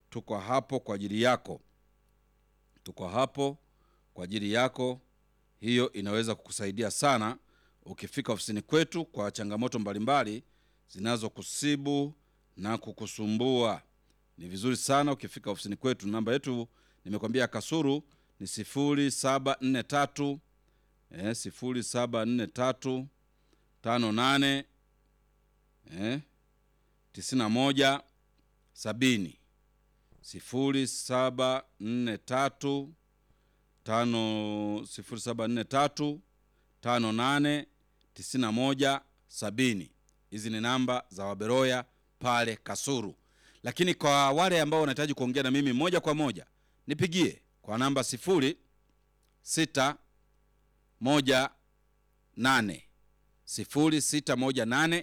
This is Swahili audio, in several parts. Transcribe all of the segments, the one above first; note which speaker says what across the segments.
Speaker 1: tuko hapo kwa ajili yako, tuko hapo kwa ajili yako. Hiyo inaweza kukusaidia sana ukifika ofisini kwetu kwa changamoto mbalimbali zinazokusibu na kukusumbua. Ni vizuri sana ukifika ofisini kwetu. Namba yetu nimekwambia Kasuru ni sifuri saba nne tatu eh, sifuri saba nne tatu tano nane eh, tisini na moja sabini sifuri saba nne tatu tano sifuri saba nne tatu tano nane tisini na moja sabini. Hizi ni namba za Waberoya pale Kasuru. Lakini kwa wale ambao wanahitaji kuongea na mimi moja kwa moja, nipigie kwa namba sifuri sita moja nane sifuri sita moja nane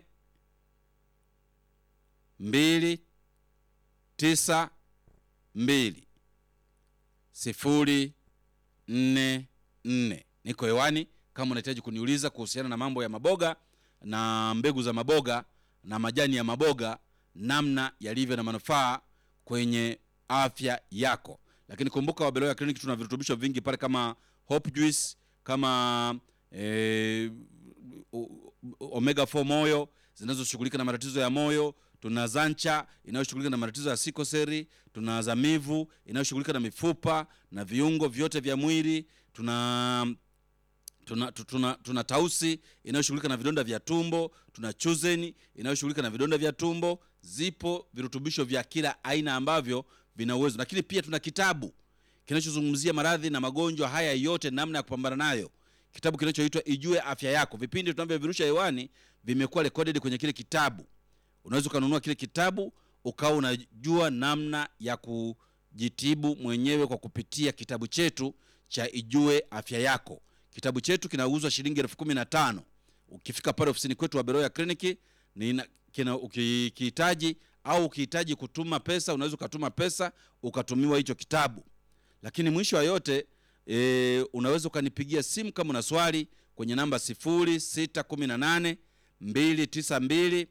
Speaker 1: mbili tisa mbili sifuri nne nne. Niko hewani kama unahitaji kuniuliza kuhusiana na mambo ya maboga na mbegu za maboga na majani ya maboga, namna yalivyo na manufaa kwenye afya yako. Lakini kumbuka, Wabeloya Clinic tuna virutubisho vingi pale kama Hope Juice, kama eh, o- omega 4 moyo zinazoshughulika na matatizo ya moyo tuna zancha inayoshughulika na matatizo ya sikoseri tuna zamivu inayoshughulika na mifupa na viungo vyote vya mwili tuna tuna, tu- tuna, tuna tausi inayoshughulika na vidonda vya tumbo tuna chuzeni inayoshughulika na vidonda vya tumbo zipo virutubisho vya kila aina ambavyo vina uwezo lakini pia tuna kitabu kinachozungumzia maradhi na magonjwa haya yote namna ya kupambana nayo kitabu kinachoitwa ijue afya yako vipindi tunavyovirusha hewani vimekuwa recorded kwenye kile kitabu unaweza ukanunua kile kitabu ukawa unajua namna ya kujitibu mwenyewe kwa kupitia kitabu chetu cha ijue afya yako kitabu chetu kinauzwa shilingi elfu kumi na tano ukifika pale ofisini kwetu wa beroya kliniki nina- kina- ukikihitaji au ukihitaji kutuma pesa unaweza ukatuma pesa ukatumiwa hicho kitabu lakini mwisho wa yote e, unaweza ukanipigia simu kama una swali kwenye namba 0618 292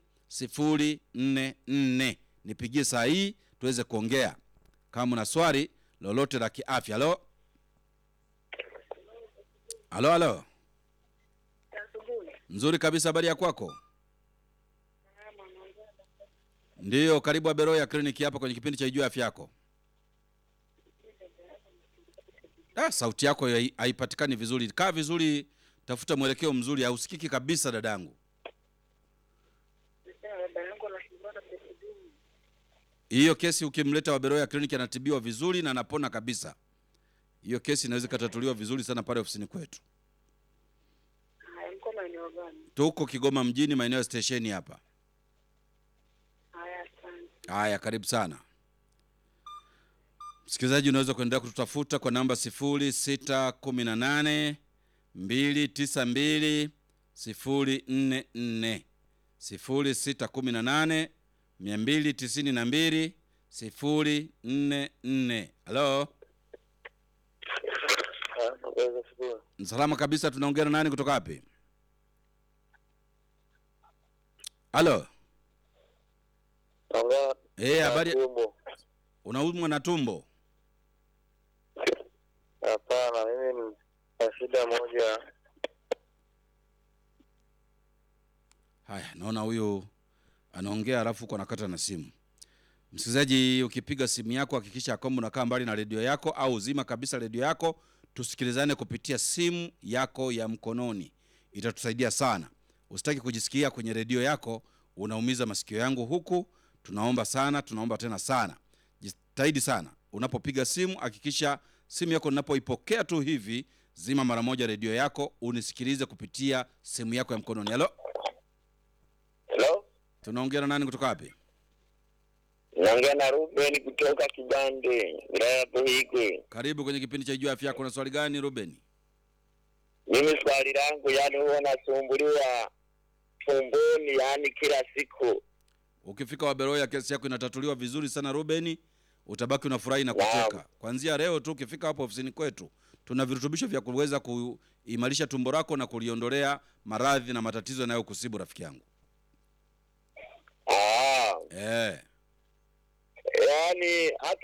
Speaker 1: 044 nipigie saa hii tuweze kuongea kama una swali lolote la kiafya halo halo halo
Speaker 2: Asubuhi.
Speaker 1: nzuri kabisa habari ya kwako ndiyo karibu aberoya kliniki hapa kwenye kipindi cha ijua afya yako ah, sauti yako hai- haipatikani vizuri kaa vizuri tafuta mwelekeo mzuri hausikiki kabisa dadangu
Speaker 2: Nasema baba yangu anasumbuliwa na presha dumu.
Speaker 1: hiyo kesi ukimleta waberoya kliniki anatibiwa vizuri na anapona kabisa hiyo kesi inaweza ikatatuliwa vizuri sana pale ofisini kwetu
Speaker 2: Haya, mko maeneo gani?
Speaker 1: tuko kigoma mjini maeneo ya stesheni hapa
Speaker 2: Haya, asante.
Speaker 1: haya karibu sana msikilizaji unaweza kuendelea kututafuta kwa namba 0618 292 044 0618 292 044 halo salama kabisa tunaongea na nani kutoka wapi halo Eh, habari
Speaker 3: tumbo.
Speaker 1: unaumwa na tumbo
Speaker 3: Hapana, mimi ni na shida moja.
Speaker 1: haya naona huyu anaongea alafu huko anakata na simu msikilizaji ukipiga simu yako hakikisha kwamba unakaa mbali na redio yako au zima kabisa redio yako tusikilizane kupitia simu yako ya mkononi itatusaidia sana usitaki kujisikia kwenye redio yako unaumiza masikio yangu huku tunaomba sana tunaomba tena sana jitahidi sana unapopiga simu hakikisha simu yako ninapoipokea tu hivi zima mara moja redio yako unisikilize kupitia simu yako ya mkononi halo
Speaker 3: Hello?
Speaker 1: tunaongea na nani kutoka wapi
Speaker 3: Naongea na Ruben kutoka Kibande, wilaya ya Buhigwe.
Speaker 1: karibu kwenye kipindi cha ijua afya yako na swali gani ruben
Speaker 3: Mimi swali langu, yani huwa nasumbuliwa tumboni, yani kila siku.
Speaker 1: ukifika waberoya kesi yako inatatuliwa vizuri sana rubeni utabaki unafurahi na kucheka kwanzia leo tu ukifika hapo ofisini kwetu tuna virutubisho vya kuweza kuimarisha tumbo lako na kuliondolea maradhi na matatizo yanayokusibu rafiki yangu
Speaker 3: Ah,
Speaker 1: eh.
Speaker 3: yani hata